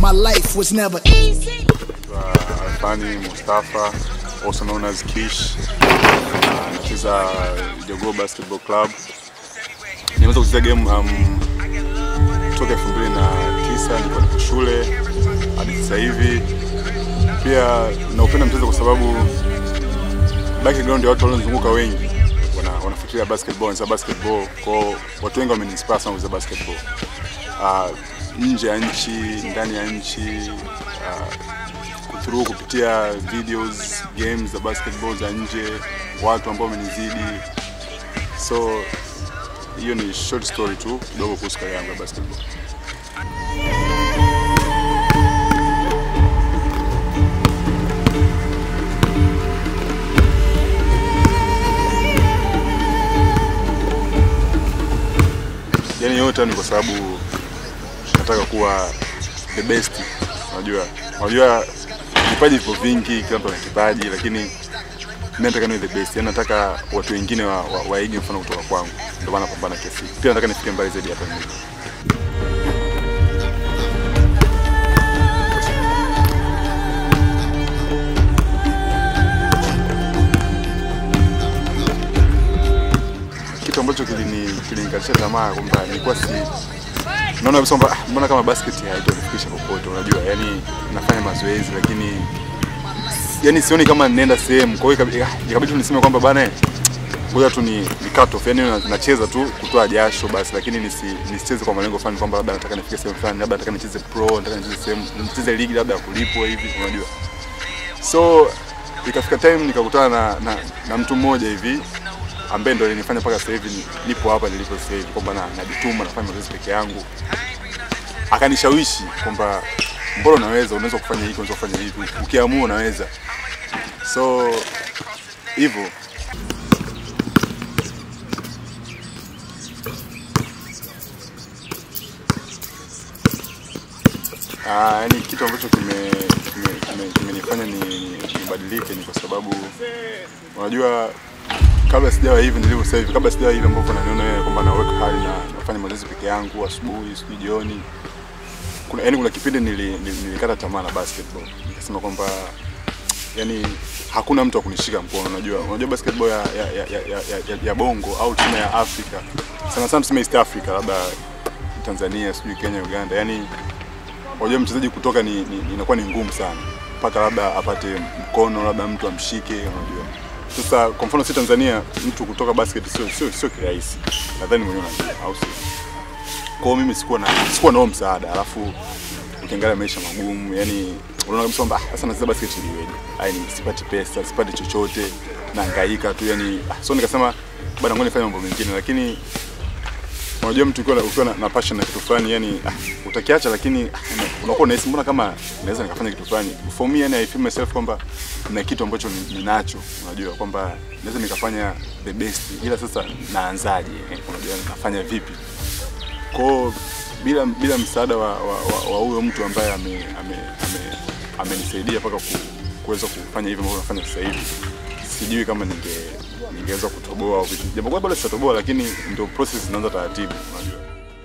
my life was never easy. uh, Alfani Mustafa also known as Kish. Uh, Nacheza Jogoo Basketball Club. Nimeanza kucheza game um, toka 2009 niko niko shule hadi sasa hivi. Pia naupenda mchezo kwa sababu background ya watu walionizunguka wengi wana, wanafikiria basketball, wanacheza basketball. Kwa watu wengi wameniinspire sana kucheza basketball. Uh, nje ya nchi, ndani ya nchi uh, through kupitia videos games za basketball za nje, watu ambao wamenizidi. So hiyo ni short story tu kidogo kuhusu career yangu ya basketball. Yani yote ni kwa sababu nataka kuwa the best. Unajua, unajua vipaji vipo vingi, kila mtu ana kipaji, lakini mimi nataka niwe the best. Yani nataka watu wengine wa, wa, waige mfano kutoka kwangu, ndio maana napambana kiasi. Pia nataka nifike mbali zaidi hapa nilipo. kitu ambacho kilini kilinikatisha tamaa kwamba nilikuwa si naona kabisa kwamba ah, mbona kama basket haitonifikisha popote. Unajua, yani nafanya mazoezi lakini yani sioni kama ninaenda sehemu. Kwa hiyo ikabi- ah, ikabidi tu niseme kwamba bana, ngoja tu ni, ni cut off, yani na- nacheza tu kutoa jasho basi, lakini nisi, nisicheze kwa malengo fulani kwamba labda nataka nifike sehemu fulani, labda nataka nicheze pro, nataka nicheze sehemu nicheze ligi labda ya kulipwa hivi, unajua. So ikafika time nikakutana na, na, na mtu mmoja hivi ambaye ndo alinifanya mpaka sasa hivi ni- nipo hapa nilipo sasa hivi, kwamba na- najituma nafanya mazoezi peke yangu. Akanishawishi kwamba mbona unaweza, unaweza kufanya hiki, unaweza kufanya hivi, ukiamua unaweza. So hivyo Ah, yani kitu ambacho kimenifanya kime, kime, kimenifanya ni nibadilike ni kwa sababu unajua kabla sijawa hivi nilivyo sasa hivi, kabla sijawa hivi ambapo naniona wewe kwamba na work hard na nafanya mazoezi peke yangu asubuhi, sijui jioni. Kuna yani kuna kipindi nili, nili, nilikata tamaa na basketball. Nikasema kwamba yani hakuna mtu wa kunishika mkono. Unajua, unajua basketball ya, ya, ya, ya, ya, ya, ya bongo au tuseme ya Afrika sana sana, tuseme East Africa, labda Tanzania, sijui Kenya, Uganda, yani unajua mchezaji kutoka ni, ni, inakuwa ni ngumu sana mpaka labda apate mkono labda mtu amshike unajua sasa kwa mfano si Tanzania mtu kutoka basket sio sio sio kirahisi nadhani mwenyewe unajua au sio kwa hiyo mimi sikuwa na sikuwa na huo msaada alafu ukiangalia maisha magumu yani unaona kabisa kwamba ah, sasa nacheza basket iliweje ai ni sipati pesa sipati chochote nahangaika tu yani ah, so nikasema bwana ngoja nifanye mambo mengine lakini unajua mtu ukiwa na- ukiwa na, na passion na kitu fulani yani ah, utakiacha lakini ah, una- unakuwa unahisi mbona kama naweza nikafanya kitu fulani for me yani I feel myself kwamba na kitu ambacho ni- ninacho unajua kwamba naweza nikafanya the best ila sasa naanzaje eh, unajua nafanya vipi kwao bila bila msaada wa wa, wa, wa huyo mtu ambaye ame ame ame amenisaidia mpaka ku, kuweza kufanya hivyo ambavyo nafanya sasa hivi sijui kama ninge ningeweza kutoboa au vipi japokuwa bado sitatoboa lakini ndio process inaanza taratibu unajua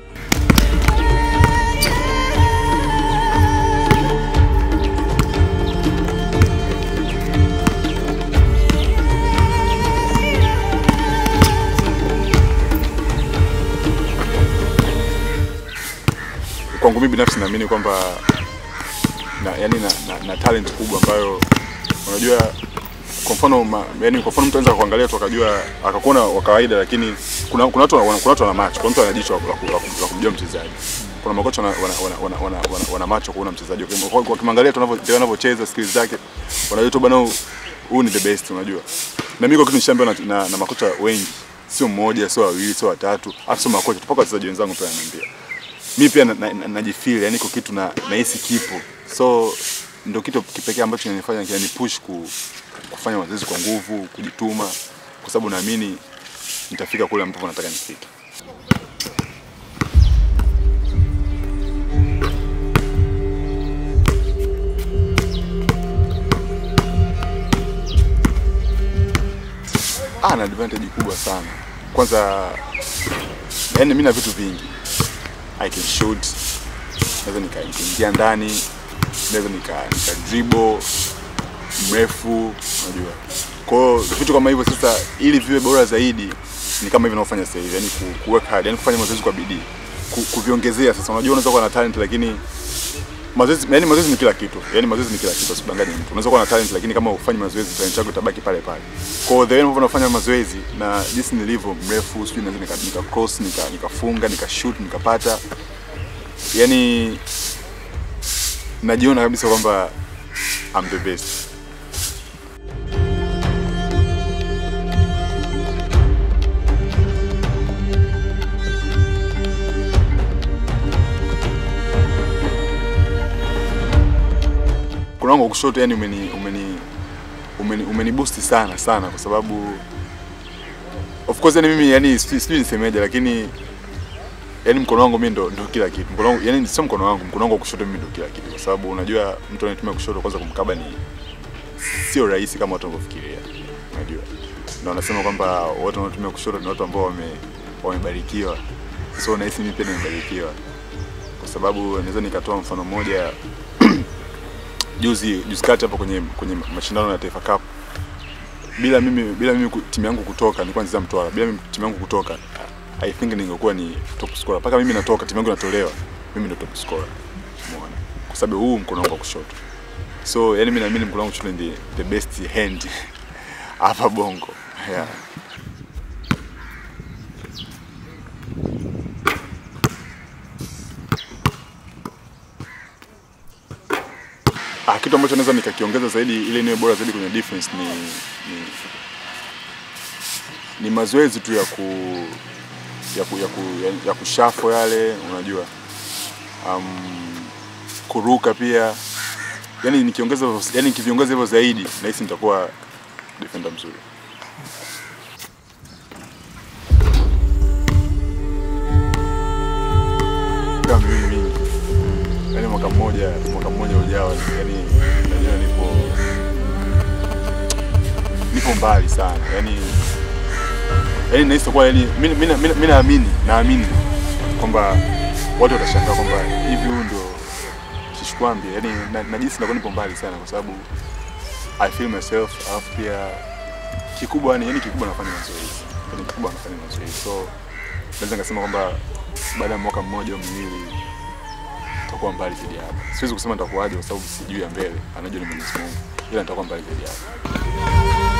kwangu mimi binafsi naamini kwamba na, yani na, na, na talent kubwa ambayo unajua kwa mfano ma, yani kwa mfano mtu anaweza kuangalia tu akajua akakuona wa kawaida, lakini kuna kuna watu wana, kuna watu wana macho, kuna mtu ana jicho la ku- la ku- la ku- la kumjua mchezaji. Kuna makocha wana, wana, wana, wana, wana, wana, wana macho kuona mchezaji Wakim- kwa- wakimwangalia tu anavyo- vile anavyocheza skills zake, wanajua tu bwana, huyu- huyu ni the best, unajua. Na mimi kwa kitu nishaambiwa na, na, na makocha wengi, sio mmoja, sio wawili, sio watatu, hata sio makocha, mpaka wachezaji wenzangu pia wananiambia mi pia najifeel na, na, najifeel, yani iko kitu na nahisi kipo so ndio kitu kipekee ambacho kinanifanya kinani push ku, kufanya mazoezi kwa nguvu kujituma kwa sababu naamini nitafika kule ambapo nataka nifike ah, na advantage kubwa sana kwanza yani mimi na vitu vingi I can shoot naweza nika- nikaingia ndani naweza nika, nika dribble mrefu, unajua. Kwa hiyo vitu kama hivyo sasa, ili viwe bora zaidi ni kama hivi ninaofanya sasa hivi, yani ku, ku work hard, yani kufanya mazoezi kwa bidii, ku, kuviongezea. Sasa unajua unaweza kuwa na talent lakini mazoezi yani mazoezi ni kila kitu. Yani mazoezi ni kila kitu, usidanganye mtu. Unaweza kuwa na talent lakini kama ufanyi mazoezi talent yako itabaki pale pale. Kwa hiyo the way ambavyo nafanya mazoezi na jinsi nilivyo mrefu, sijui naweza nika, nika cross, nika nikafunga, nika shoot, nikapata. Yani najiona kabisa kwamba I'm the best. mkono wangu wa kushoto yani umeni umeni umeni, umeni boost sana sana kwa sababu of course yani mimi yani sijui sijui nisemeje lakini yani mkono wangu mimi ndo, ndo kila kitu mkono wangu yani sio mkono wangu mkono wangu wa kushoto mimi ndo kila kitu kwa sababu unajua mtu anayetumia kushoto kwanza kumkaba ni sio rahisi kama watu wanavyofikiria unajua na wanasema kwamba watu wanaotumia kushoto ni watu ambao wame wamebarikiwa so nahisi mimi pia nimebarikiwa kwa sababu naweza nikatoa mfano mmoja juzi juzi kati hapo kwenye kwenye mashindano ya Taifa Cup bila mimi bila mimi ku- timu yangu kutoka nilikuwa nacheza Mtwara bila mimi timu yangu kutoka I think ningekuwa ni top scorer mpaka mimi natoka timu yangu inatolewa mimi ndo top scorer umeona kwa sababu huu mkono wangu wa kushoto so yani mimi naamini mkono wangu wa kushoto ndi the best hand hapa Bongo yeah. Ah, kitu ambacho naweza nikakiongeza zaidi ili niwe bora zaidi kwenye defense ni ni, ni mazoezi tu ya ku ya ku, ya, ku, ya, ya kushafo yale unajua um, kuruka pia yani nikiongeza hivyo- yani nikiviongeza hivyo zaidi nahisi nitakuwa defender mzuri kama miwili mingi yani mwaka mmoja mwaka mmoja ujao yani najua nipo nipo mbali sana yani yani nahisi kwa yani mimi mimi- mimi- mimi naamini naamini kwamba watu watashangaa kwamba hivi huyu ndio Kishkwambi yani na- najisi nakuwa nipo mbali sana kwa sababu I feel myself alafu pia kikubwa yani yani kikubwa nafanya mazoezi yani kikubwa nafanya mazoezi so naweza nikasema kwamba baada ya mwaka mmoja au miwili nitakuwa mbali zaidi ya hapa. Siwezi kusema nitakuwaje kwa sababu sijui ya mbele, anajua ni Mwenyezi Mungu, ila nitakuwa mbali zaidi ya hapa.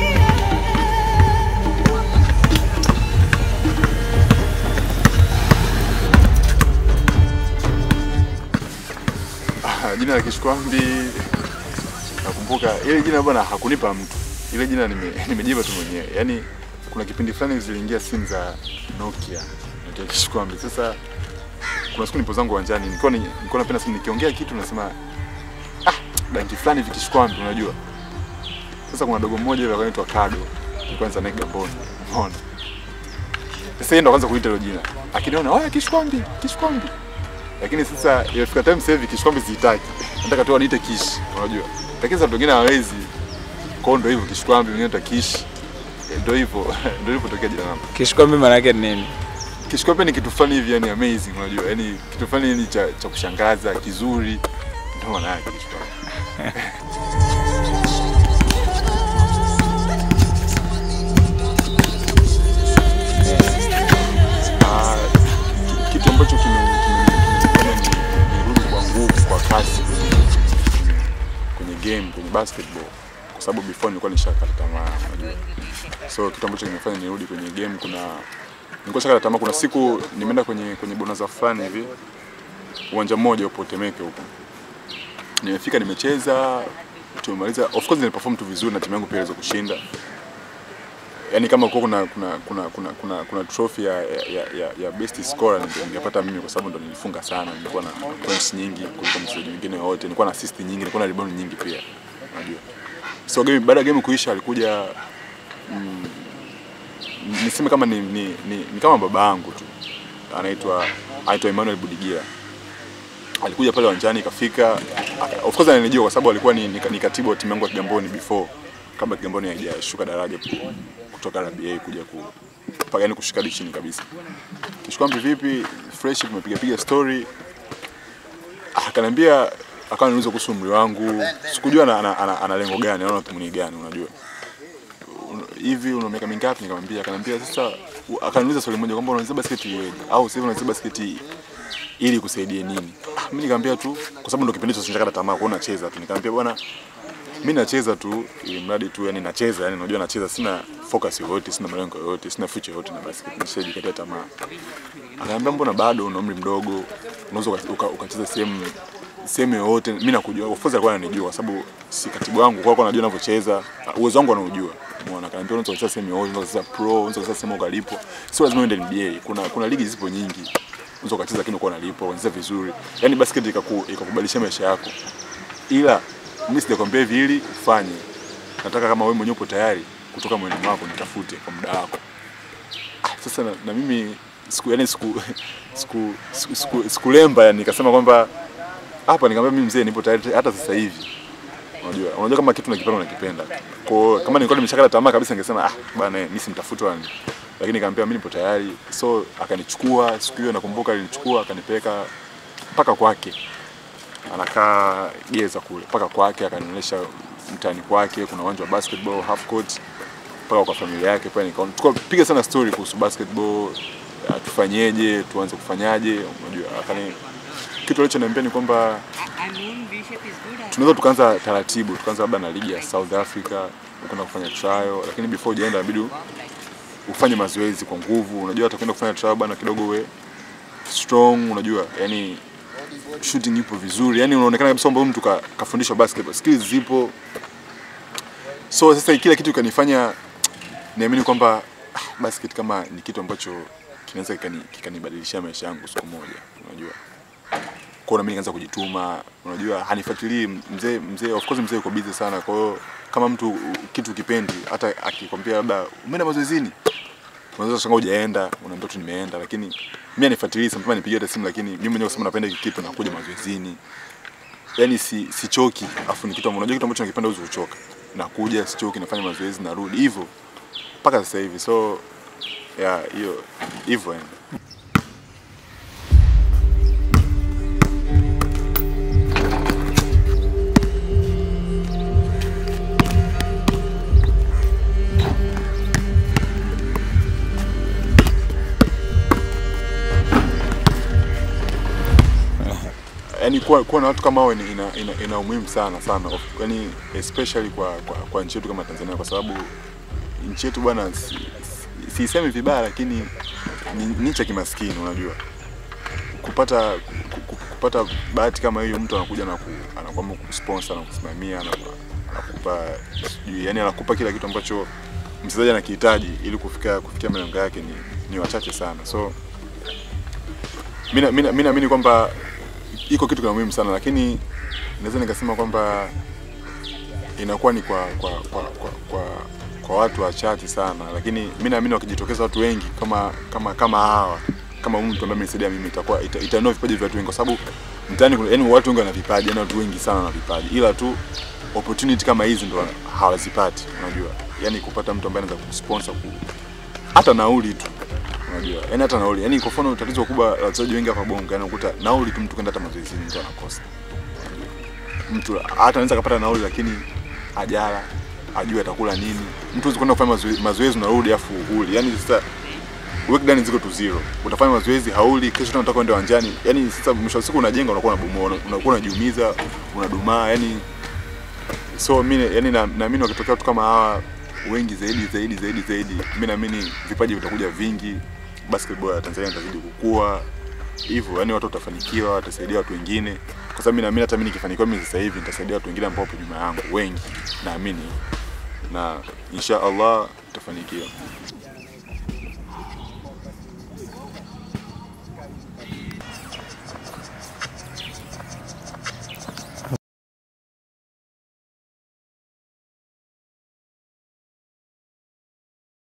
Ah, Jina la Kishkwambi nakumbuka ile jina bwana hakunipa mtu, ile jina nime- nimejipa tu mwenyewe. Yaani kuna kipindi fulani ziliingia simu za Nokia Nokia Kishkwambi. Sasa kuna siku nipo zangu uwanjani nilikuwa ni- nilikuwa napenda simu nikiongea kitu nasema ah danki fulani hivi Kishkwambi unajua. Sasa kuna dogo mmoja hivi anaitwa Kado. Nilikuwa nza naye Gabon. Umeona? Sasa yeye ndo kwanza kuita hilo jina. Akiniona, "Oya Kishkwambi, Kishkwambi." Lakini sasa imefika time sasa hivi Kishkwambi sitaki. Nataka tu aniite Kish, unajua. Lakini sasa watu wengine hawezi. Kwa hiyo ndo hivyo Kishkwambi, wengine anaitwa Kish. Eh, Ndo hivyo, ndo hivyo tokea jina langu. Kishkwambi maana yake ni nini? Kishkwambi ni kitu fulani hivi yani amazing unajua. Yaani kitu fulani yani cha, cha kushangaza, kizuri. Ndio maana yake Kishkwambi. Ah, ki- kitu ambacho kime- kime- kimenifanya ni- nirudi kwa nguvu kwa kasi kwenye, kwenye game kwenye basketball kwa sababu before nilikuwa nishakata tamaa unajua so kitu ambacho kimefanya nirudi kwenye game kuna nilikuwa shakata tamaa kuna siku nimeenda kwenye kwenye bonanza fulani hivi uwanja mmoja upo Temeke huko nimefika nimecheza tumemaliza of course niliperform tu vizuri na timu yangu pia iliweza kushinda yani kama kwa kuna kuna kuna kuna kuna, kuna trophy ya, ya, ya, ya best scorer ninge- ningepata mimi kwa sababu ndo nilifunga sana, nilikuwa na points nyingi kuliko mchezaji mwingine wote, nilikuwa na assist nyingi, nilikuwa na rebound nyingi pia, unajua. So game baada ya game kuisha alikuja mm, niseme kama ni, ni, ni, ni kama baba yangu tu anaitwa anaitwa Emmanuel Budigira alikuja pale uwanjani kafika, aka- of course ananijua kwa sababu alikuwa ni, ni, ni katibu wa timu yangu ya Kigamboni before kabla Kigamboni haijashuka daraja ku- kutoka RBA kuja ku mpaka yani kushuka hadi chini kabisa. Kishkwambi vipi, fresh, tumepiga piga story. Akaniambia akawa niuliza kuhusu umri wangu, sikujua ana, ana, ana, ana lengo gani, anaona dhumuni gani, unajua Un- hivi una miaka mingapi? Nikamwambia, akaniambia sasa, u- akaniuliza swali moja kwamba unacheza basketi iweje, au sasa hivi unacheza basketi ili kusaidie nini? Ah, mimi nikamwambia tu, kwa sababu ndo kipindi hicho sinataka tamaa kuona nacheza tu, nikamwambia bwana, mimi nacheza tu ili mradi tu, yani nacheza, yani unajua nacheza, sina focus yoyote, sina malengo yoyote, sina future yoyote na basket, nishajikatia tamaa. Akaniambia mbona bado una umri mdogo, unaweza uka- uka- ukacheza sehemu sehemu yoyote. Mimi nakujua, of course alikuwa ananijua kwa sababu si katibu wangu, kwa hiyo anajua ninavyocheza, uwezo wangu anaujua. Umeona, akaniambia unaweza kucheza sehemu yoyote, unaweza kucheza pro, unaweza kucheza sehemu ukalipo, sio lazima uende NBA. Kuna kuna ligi zipo nyingi, unaweza ukacheza lakini uko unalipwa, unacheza vizuri, yani basket ikaku, ikakubadilisha maisha yako, ila mimi sijakwambia hivi ili ufanye. Nataka kama wewe mwenyewe upo tayari kutoka moyoni mwako, nitafute kwa muda wako. Ah, sasa na, na mimi siku yani siku siku siku, siku, sikulemba yani nikasema kwamba hapa nikamwambia mimi mzee nipo tayari hata sasa hivi. Unajua, unajua kama kitu nakipenda unakipenda. Kwa hiyo kama nilikuwa nimeshakata tamaa kabisa ningesema ah bana mimi simtafuti wani. Lakini nikamwambia mimi nipo tayari. So akanichukua siku hiyo nakumbuka alinichukua akanipeleka mpaka kwake. Anakaa Geza kule mpaka kwake akanionyesha mtaani kwake kuna uwanja wa basketball half court mpaka kwa familia yake pale nikaona tukapiga sana story kuhusu basketball uh, tufanyeje tuanze kufanyaje unajua akani kitu alichoniambia ni kwamba I mean, V shape is good. I tunaweza tukaanza taratibu tukaanza labda na ligi ya South Africa kwenda kufanya trial lakini before hujaenda inabidi ufanye mazoezi kwa nguvu unajua hata kwenda kufanya trial bana kidogo uwe strong unajua yani shooting ipo vizuri yani unaonekana kabisa kwamba huyu mtu ka, kafundishwa basketball skills zipo so sasa kila kitu kanifanya niamini kwamba ah, basket kama ni kitu ambacho kinaweza kikani- kikanibadilishia maisha yangu siku moja unajua kwa mimi nikaanza kujituma unajua hanifuatilii mzee mzee of course mzee yuko busy sana kwa hiyo kama mtu uh, kitu kipendi hata akikwambia labda umeenda mazoezini unaweza kushangaa hujaenda unaambia tu nimeenda lakini mimi anifuatilii sometimes nipigie hata simu lakini mimi mwenyewe kusema napenda hiki kitu nakuja mazoezini yani si sichoki afu ni kitu ambacho unajua kitu ambacho nakipenda huwezi kuchoka nakuja sichoki nafanya mazoezi narudi hivyo mpaka sasa hivi so ya hiyo hivyo yani yani kuwa, kuwa na watu kama hao ni- ina, ina, ina umuhimu sana sana Of- yani especially kwa, kwa, kwa nchi yetu kama Tanzania kwa sababu nchi yetu bwana si- si- siisemi vibaya lakini ni ni nchi ya kimaskini unajua kupata ku- ku- kupata bahati kama hiyo mtu anakuja na ku, anakuamua kusponsor na kusimamia na anakupa sijui yani anakupa kila kitu ambacho mchezaji anakihitaji ili kufika kufikia malengo yake ni, ni wachache sana so mimi mimi naamini kwamba iko kitu kina muhimu sana lakini naweza nikasema kwamba inakuwa ni kwa kwa kwa kwa, kwa, kwa watu wachache sana lakini mimi naamini wakijitokeza watu wengi kama kama kama hawa kama huyu mtu ambaye amenisaidia mimi itakuwa ita, itainua vipaji vya watu wengi kwa sababu mtaani kuna yani watu wengi wana vipaji yani watu wengi sana wana vipaji ila tu opportunity kama hizi ndo hawazipati unajua yani kupata mtu ambaye anaweza kusponsor ku, hata nauli tu unajua yani hata nauli yani kwa mfano tatizo kubwa la wachezaji wengi hapa bongo yani unakuta nauli tu mtu kwenda hata mazoezini mtu anakosa mtu hata anaweza kapata nauli lakini ajala ajue atakula nini mtu huwezi kwenda kufanya mazoezi, mazoezi unarudi afu huli yani sasa breakdown ziko tu zero utafanya mazoezi hauli kesho tena unataka uende uwanjani yani sasa mwisho wa siku unajenga unakuwa unabomoa una- unakuwa unajiumiza unadumaa yani so mimi yani na- naamini wakitokea watu kama hawa wengi zaidi zaidi zaidi zaidi mimi naamini vipaji vitakuja vingi basketball ya Tanzania itazidi kukua hivyo yani watu watafanikiwa watasaidia watu wengine kwa sababu mimi naamini hata mimi nikifanikiwa mimi sasa hivi nitasaidia watu wengine ambao wapo nyuma yangu wengi naamini na insha Allah tutafanikiwa